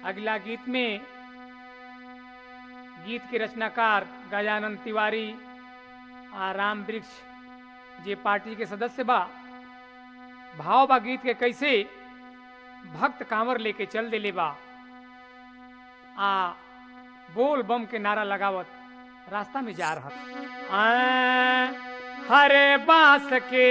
अगला गीत में गीत के रचनाकार गजानंद तिवारी आ राम वृक्ष जे पार्टी के सदस्य बा भाव बा गीत के कैसे भक्त कांवर लेके चल देले बा आ बोल बम के नारा लगावत रास्ता में जा रहा आ, हरे बांस के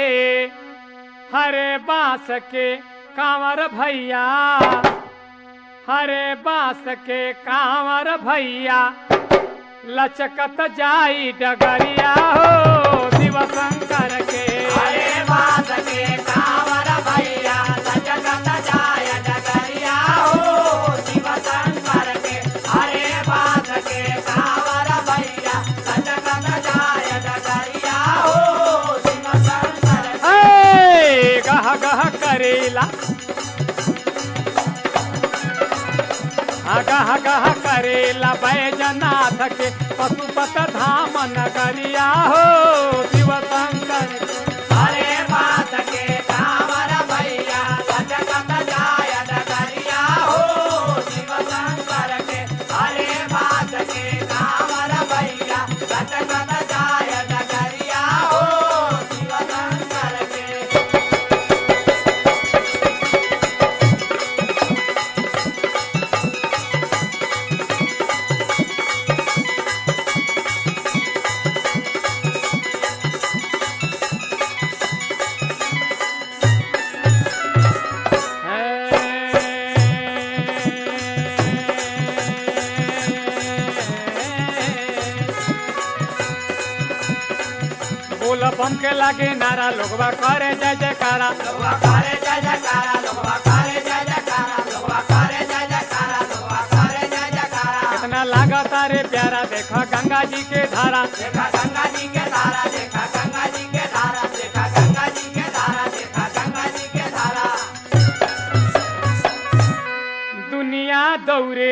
हरे बांस के कांवर भैया हरे बांस के कांवर भैया लचकत जाई डगरिया हो शिव शंकर के हरे बास के कांवर भैया लचकत जाय डगरिया हो शिव शंकर के हरे बास के कांवर भैया लचकत जाय डगरिया हो शिव शंकर के हे, गह गह करेला हाँ, गह गह करेला बैजनाथ के पशुपत धाम नगरिया हो शिव शंकर के। हरे बास के कांवर भैया लचकत जाय डगरिया हो शिव शंकर के हरे बास के कांवर भैया लचकत जाय डगरिया हो शिव शंकर के बोल बम के लागे नारा लोगवा करे जय जयकारा लोगवा करे जय जयकारा लोगवा करे जय जयकारा लोगवा करे जय जयकारा लोगवा करे जय जयकारा कितना लागता रे प्यारा देखा गंगा जी के धारा देखा गंगा जी के धारा देखा गंगा जी के धारा देखा गंगा जी के धारा देखा गंगा जी के धारा दुनिया दौरे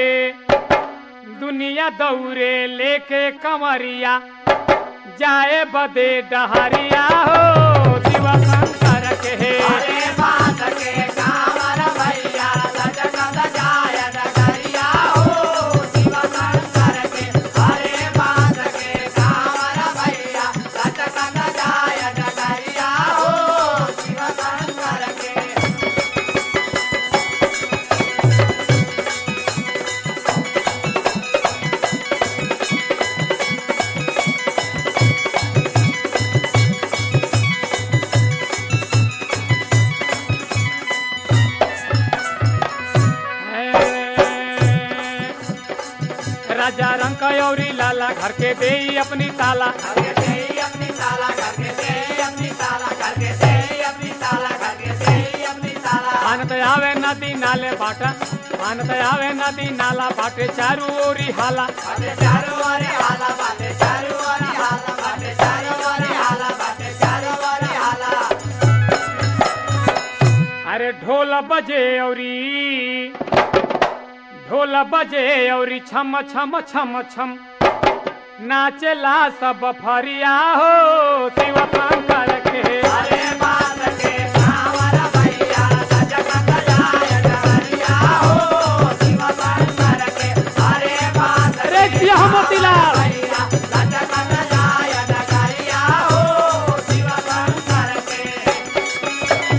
दुनिया दौरे लेके कमरिया जाए बदे डहरिया हो शिव शंकर के हरे बात के कांवर भैया लचकत जाय डगरिया हो शिव शंकर के हरे बात के कांवर भैया लचकत जाय डगरिया हो शिव शंकर के राजा रंग कयौरी लाला घर के दे अपनी ताला करके दे अपनी ताला करके दे अपनी ताला करके दे अपनी ताला करके दे अपनी ताला आनत आवे नदी नाले बाटा आनत आवे नदी नाला बाटे चारू ओरी हाला बाटे चारो वारे हाला बाटे चारो वारे हाला बाटे चारो वारे हाला बाटे चारो वारे हाला अरे ढोल बजे औरी ढोल बजे औरी छम छम छम छम नाचला सब फरिया हो शिव शंकर के हरे बात के कांवर भैया लचकत जाय डगरिया हो शिव शंकर के हरे बात अरे जिया हो मोतीलाल भैया लचकत जाय डगरिया हो शिव शंकर के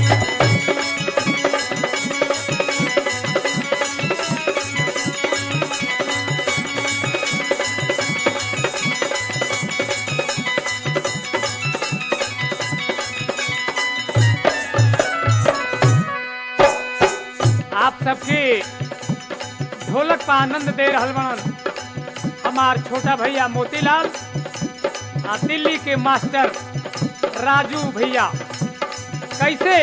आप सबके ढोलक का आनंद दे रहल बनन हमार छोटा भैया मोतीलाल आ दिल्ली के मास्टर राजू भैया कैसे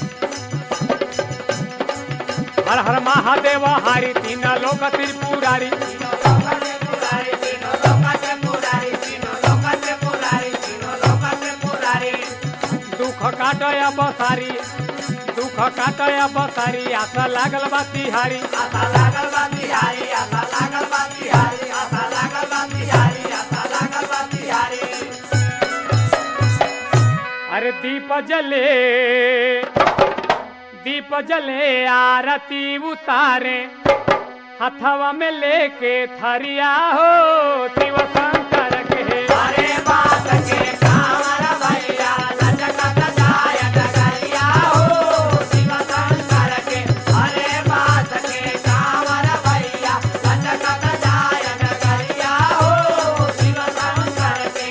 हर हर महादेव हारी तीन लोक त्रिपुरारी तीनों लोकत पुरारी तीनों लोकत पुरारी तीनों लोकत पुरारी तीनों लोकत पुरारी दुख काटय बसारी दुख काटय बसारी आशा लागल बा तिहारी आशा लागल बा तिहारी आशा लागल बा तिहारी आशा लागल बा तिहारी आशा लागल बा तिहारी अरे दीप जले दीप जले आरती उतारे हथवा में लेके थरिया हो शिव शंकर के हरे बात के कांवर भैया लचकत जाय डगरिया हो शिव शंकर के हरे बात के कांवर भैया लचकत जाय डगरिया हो शिव शंकर के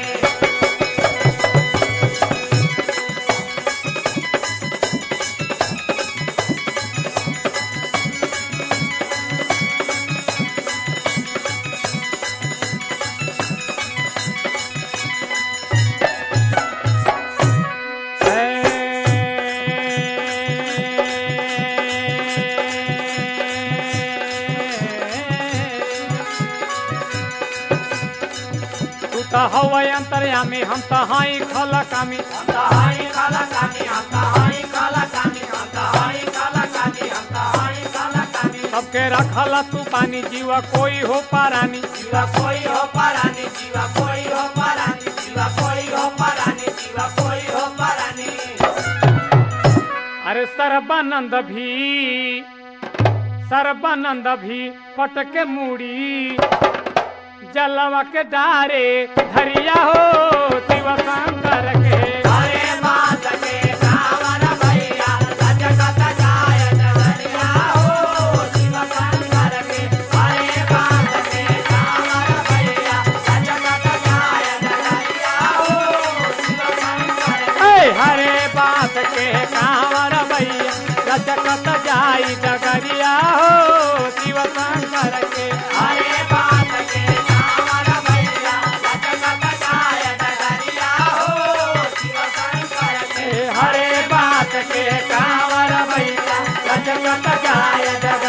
तू तो हवा अंतर्यामी हम तो हाई खलकामी हम तो हाई काला कानी हम तो हाई काला कानी हम तो हाई काला कानी हम तो हाई काला कानी सबके रखला तू पानी जीवा कोई हो पारानी जीवा कोई हो परानी जीवा कोई हो परानी जीवा कोई हो परानी जीवा कोई हो परानी अरे सर्बानंद भी सर्बानंद भी पटके मुड़ी जलवा के डारे धरिया हो शिव शंकर के हरे बात के कांवर भैया लचकत जाय डगरिया हो शिव शंकर के हरे बात के कांवर भैया लचकत जाय डगरिया हो शिव शंकर के ऐ हरे बात के कांवर भैया लचकत जाई डगरिया हो शिव शंकर के हरे बात के कांवर भैया लचकत जाय डगरिया हो शिव शंकर के हरे बात के कांवर भैया लचकत जाय डगरिया